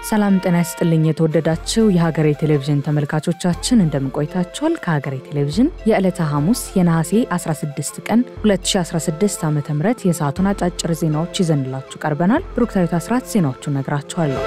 ሰላም ጤና ይስጥልኝ። የተወደዳችሁ የሀገሬ ቴሌቪዥን ተመልካቾቻችን እንደምን ቆይታችኋል? ከሀገሬ ቴሌቪዥን የዕለተ ሐሙስ የነሐሴ 16 ቀን 2016 ዓ ም የሰዓቱን አጫጭር ዜናዎች ይዘንላችሁ ቀርበናል። ብሩክታዊት አስራት ዜናዎቹን ነግራችኋለሁ።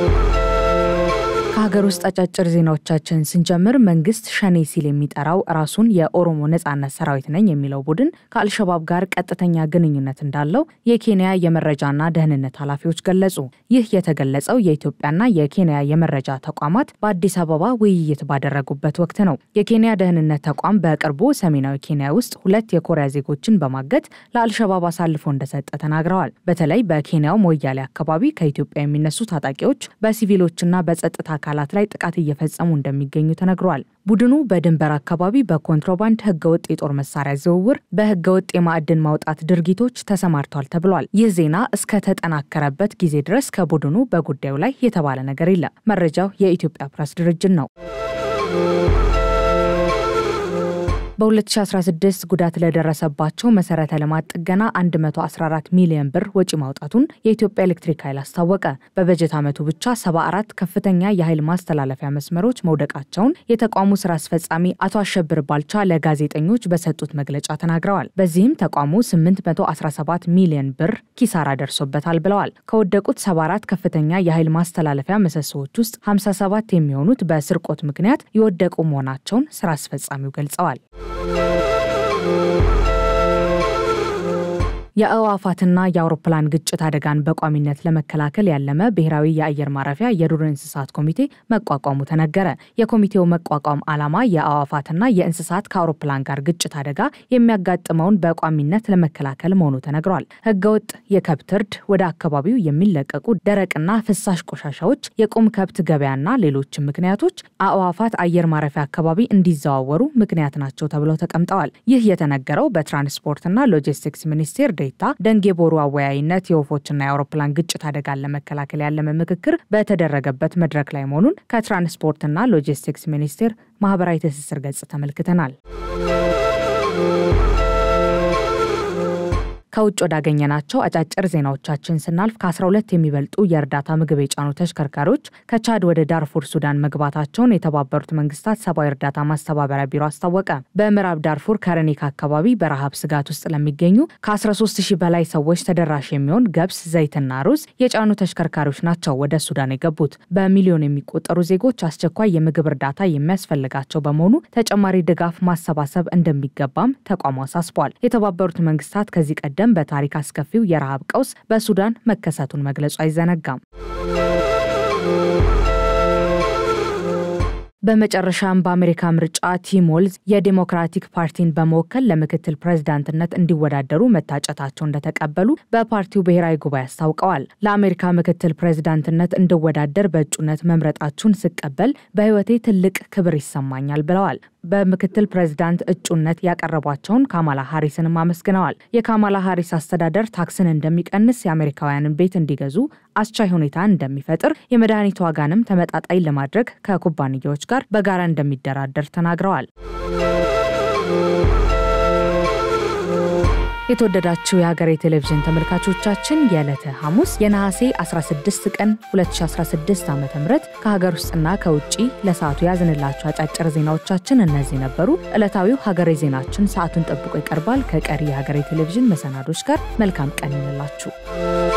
ከሀገር ውስጥ አጫጭር ዜናዎቻችን ስንጀምር መንግስት ሸኔ ሲል የሚጠራው ራሱን የኦሮሞ ነጻነት ሰራዊት ነኝ የሚለው ቡድን ከአልሸባብ ጋር ቀጥተኛ ግንኙነት እንዳለው የኬንያ የመረጃና ደህንነት ኃላፊዎች ገለጹ። ይህ የተገለጸው የኢትዮጵያና የኬንያ የመረጃ ተቋማት በአዲስ አበባ ውይይት ባደረጉበት ወቅት ነው። የኬንያ ደህንነት ተቋም በቅርቡ ሰሜናዊ ኬንያ ውስጥ ሁለት የኮሪያ ዜጎችን በማገት ለአልሸባብ አሳልፎ እንደሰጠ ተናግረዋል። በተለይ በኬንያው ሞያሌ አካባቢ ከኢትዮጵያ የሚነሱ ታጣቂዎች በሲቪሎችና በጸጥታ አካላት ላይ ጥቃት እየፈጸሙ እንደሚገኙ ተነግሯል። ቡድኑ በድንበር አካባቢ በኮንትሮባንድ ህገወጥ የጦር መሳሪያ ዝውውር፣ በህገወጥ የማዕድን ማውጣት ድርጊቶች ተሰማርቷል ተብሏል። ይህ ዜና እስከተጠናከረበት ጊዜ ድረስ ከቡድኑ በጉዳዩ ላይ የተባለ ነገር የለም። መረጃው የኢትዮጵያ ፕሬስ ድርጅት ነው። በ2016 ጉዳት ለደረሰባቸው መሰረተ ልማት ጥገና 114 ሚሊዮን ብር ወጪ ማውጣቱን የኢትዮጵያ ኤሌክትሪክ ኃይል አስታወቀ። በበጀት ዓመቱ ብቻ 74 ከፍተኛ የኃይል ማስተላለፊያ መስመሮች መውደቃቸውን የተቋሙ ስራ አስፈጻሚ አቶ አሸብር ባልቻ ለጋዜጠኞች በሰጡት መግለጫ ተናግረዋል። በዚህም ተቋሙ 817 ሚሊዮን ብር ኪሳራ ደርሶበታል ብለዋል። ከወደቁት 74 ከፍተኛ የኃይል ማስተላለፊያ ምሰሶዎች ውስጥ 57 የሚሆኑት በስርቆት ምክንያት የወደቁ መሆናቸውን ስራ አስፈጻሚው ገልጸዋል። የአዕዋፋትና የአውሮፕላን ግጭት አደጋን በቋሚነት ለመከላከል ያለመ ብሔራዊ የአየር ማረፊያ የዱር እንስሳት ኮሚቴ መቋቋሙ ተነገረ። የኮሚቴው መቋቋም ዓላማ የአዕዋፋትና የእንስሳት ከአውሮፕላን ጋር ግጭት አደጋ የሚያጋጥመውን በቋሚነት ለመከላከል መሆኑ ተነግሯል። ህገወጥ የከብት እርድ፣ ወደ አካባቢው የሚለቀቁ ደረቅና ፍሳሽ ቆሻሻዎች፣ የቁም ከብት ገበያና ሌሎችም ምክንያቶች አዕዋፋት አየር ማረፊያ አካባቢ እንዲዘዋወሩ ምክንያት ናቸው ተብለው ተቀምጠዋል። ይህ የተነገረው በትራንስፖርትና ሎጂስቲክስ ሚኒስቴር ዴኤታ ደንጌ ቦሩ አወያይነት የወፎችና የአውሮፕላን ግጭት አደጋን ለመከላከል ያለመ ምክክር በተደረገበት መድረክ ላይ መሆኑን ከትራንስፖርትና ሎጂስቲክስ ሚኒስቴር ማህበራዊ ትስስር ገጽ ተመልክተናል። ከውጭ ወዳገኘናቸው አጫጭር ዜናዎቻችን ስናልፍ ከ12 የሚበልጡ የእርዳታ ምግብ የጫኑ ተሽከርካሪዎች ከቻድ ወደ ዳርፉር ሱዳን መግባታቸውን የተባበሩት መንግስታት ሰብአዊ እርዳታ ማስተባበሪያ ቢሮ አስታወቀ። በምዕራብ ዳርፉር ከረኒካ አካባቢ በረሃብ ስጋት ውስጥ ለሚገኙ ከ13 ሺህ በላይ ሰዎች ተደራሽ የሚሆን ገብስ፣ ዘይትና ሩዝ የጫኑ ተሽከርካሪዎች ናቸው ወደ ሱዳን የገቡት። በሚሊዮን የሚቆጠሩ ዜጎች አስቸኳይ የምግብ እርዳታ የሚያስፈልጋቸው በመሆኑ ተጨማሪ ድጋፍ ማሰባሰብ እንደሚገባም ተቋሙ አሳስቧል። የተባበሩት መንግስታት ከዚህ ቀደም በታሪክ አስከፊው የረሃብ ቀውስ በሱዳን መከሰቱን መግለጹ አይዘነጋም። በመጨረሻም በአሜሪካ ምርጫ ቲም ወልዝ የዴሞክራቲክ ፓርቲን በመወከል ለምክትል ፕሬዝዳንትነት እንዲወዳደሩ መታጨታቸው እንደተቀበሉ በፓርቲው ብሔራዊ ጉባኤ አስታውቀዋል። ለአሜሪካ ምክትል ፕሬዝዳንትነት እንድወዳደር በእጩነት መምረጣችሁን ስቀበል በሕይወቴ ትልቅ ክብር ይሰማኛል ብለዋል። በምክትል ፕሬዝዳንት እጩነት ያቀረቧቸውን ካማላ ሃሪስንም አመስግነዋል። የካማላ ሃሪስ አስተዳደር ታክስን እንደሚቀንስ፣ የአሜሪካውያንን ቤት እንዲገዙ አስቻይ ሁኔታ እንደሚፈጥር፣ የመድኃኒት ዋጋንም ተመጣጣኝ ለማድረግ ከኩባንያዎች ጋር በጋራ እንደሚደራደር ተናግረዋል። የተወደዳችሁ የሀገሬ ቴሌቪዥን ተመልካቾቻችን የዕለተ ሐሙስ የነሐሴ 16 ቀን 2016 ዓ ም ከሀገር ውስጥና ከውጭ ለሰዓቱ ያዝንላችሁ አጫጭር ዜናዎቻችን እነዚህ ነበሩ። ዕለታዊው ሀገሬ ዜናችን ሰዓቱን ጠብቆ ይቀርባል። ከቀሪ የሀገሬ ቴሌቪዥን መሰናዶች ጋር መልካም ቀን ይንላችሁ።